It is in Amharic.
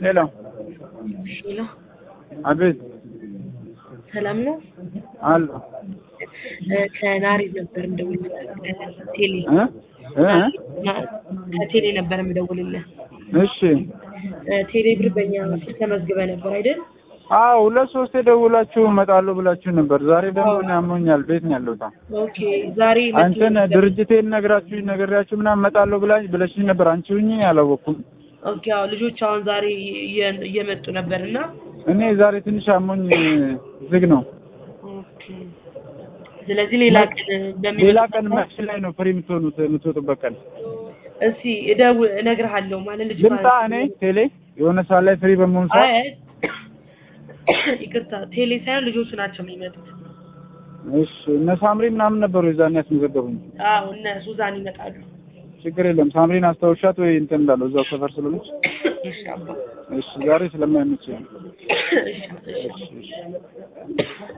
ሄሎ ሄሎ፣ አቤት ሰላም ነው? አሎ እ ከናሬድ ነበር የምደውልልህ ቴሌ እ እ ና- ከቴሌ ነበር የምደውልልህ። እሺ እ ቴሌ ብር በእኛ ስልክ ተመዝግበህ ነበር አይደል? አዎ ሁለት ሶስት የደውላችሁ እመጣለሁ ብላችሁ ነበር። ዛሬ ደግሞ እኔ አሞኛል ቤት ነው ያለሁት። ኦኬ ዛሬ አንተን መጥተህ- ድርጅቴን ነግራችሁ ነግሬያችሁ ምናምን እመጣለሁ ብላ ብለሽኝ ነበር። አንቺ ሁኚ አላወቅኩም። ኦኬ አዎ ልጆች አሁን ዛሬ እየ- እየመጡ ነበር እና እኔ ዛሬ ትንሽ አሞኝ ዝግ ነው። ኦኬ ስለዚህ ሌላ ቀን በሚመጣ ሌላ ቀን መች ላይ ነው ፍሪ የምትሆኑት የምትወጡበት ቀን? እስኪ እደው እነግርሃለሁ ማለት ልጅ ልምጣ እኔ ቴሌ የሆነ ሰዓት ላይ ፍሪ በመሆን ሰዓት አይ ይቅርታ ቴሌ ሳይሆን ልጆቹ ናቸው የሚመጡት። እሺ እነ ሳምሪ ምናምን ነበሩ የዛን ያስመዘገቡኝ። አዎ እነ ሱዛን ይመጣሉ። ችግር የለም ሳምሪን አስታውሻት ወይ እንትን እንዳለው እዛው ሰፈር ስለሆነች እሺ አባ እሺ ዛሬ ስለማይመች ነው። እሺ እሺ